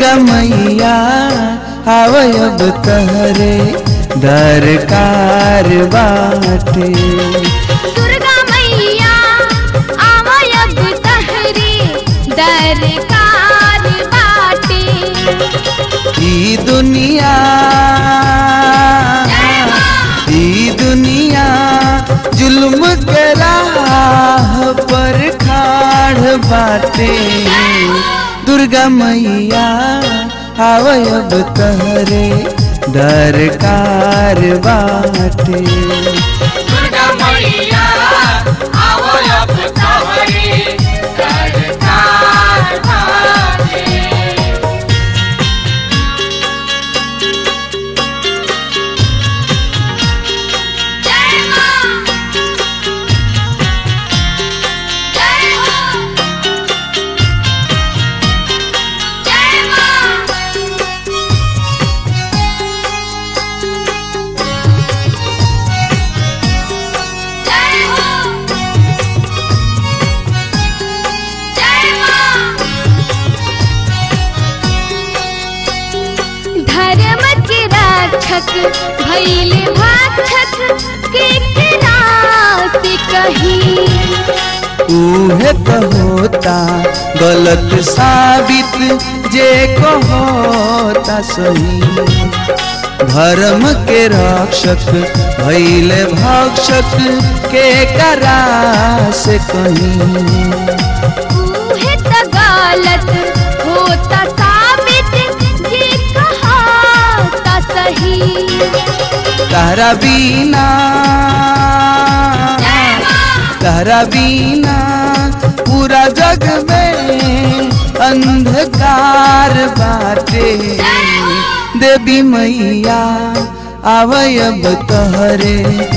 दुर्गा मैया आवयब तहरे दरकार बाटे दुर्गा मैया आवयब तहरे दरकार बाटे ई दुनिया ई दुनिया जुल्म के राह पर खाड़ बाटे दुर्गा मैया आवयब तहरे दरकार बाटे दुर्गा मैया आवो अब तोहरे सरकार बाटे जय मां जय हो जय मां जय हो जय मां धर्म के रक्षक भैले भाक्षक के किरात कही उहे तो होता गलत साबित जे को होता सही धर्म के रक्षक भैले भक्षक के करा से कहीं उहे त गलत होता साबित जे कहा सही तारा बीना जय मां तारा बीना पूरा जग में अंधकार बाटे देवी मैया आवयब तहरे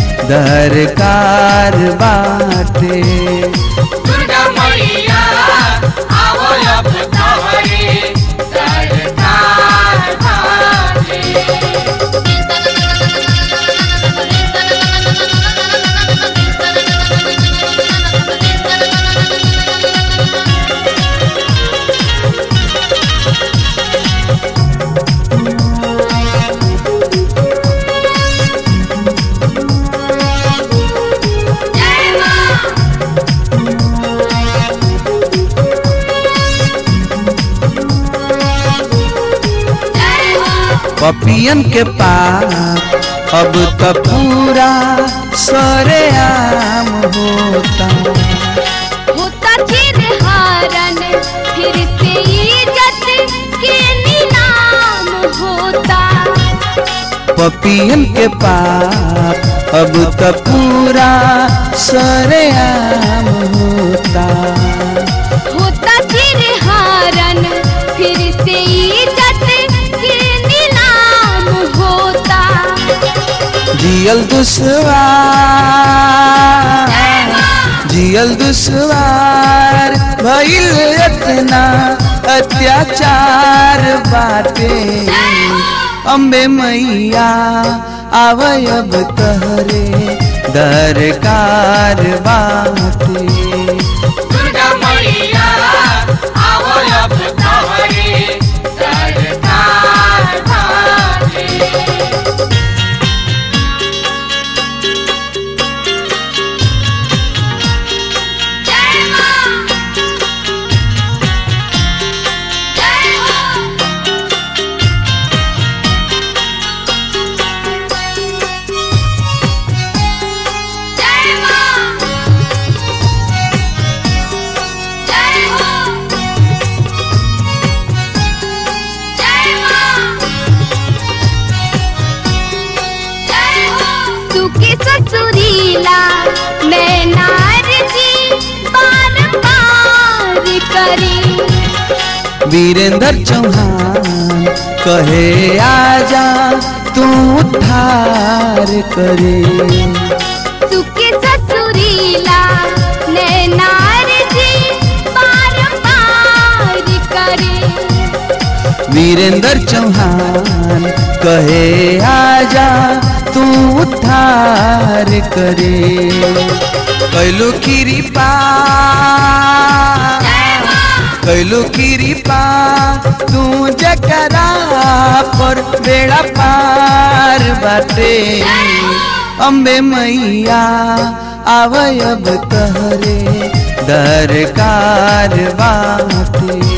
दरकार बाटे दुर्गा मैया आवो अब तोहरे सरकार बाटे जय मां जय हो पपियन के पाप अब तो पूरा सरेआम होता होता चिर हारन फिर से इज्जत के नीलाम होता पपियन के पाप अब तो पूरा सरेआम होता होता चिर हारन फिर से इज्जत के नीलाम होता जियल दुश्वार जियल दुश्वार भइल इतना अत्याचार बाटे अम्बे मैया आवयब तहरे दरकार बाटे दुर्गा मैया आवो अब तोहरे सरकार बाटे जय मां जय हो जय मां जय हो जय मां जय हो सुखी ससुरीला मैं नार जी पार पार करी वीरेंद्र चौहान कहे आजा तू उद्धार करे सुखी ससुरीला मैं नार जी पार पार करे वीरेंद्र चौहान कहे आजा तू उद्धार करे कैलू कृपा कैलू कृपा तू जकरा पर बेड़ा पार बाटे अम्बे मैया आवय अब तहरे दरकार बाटे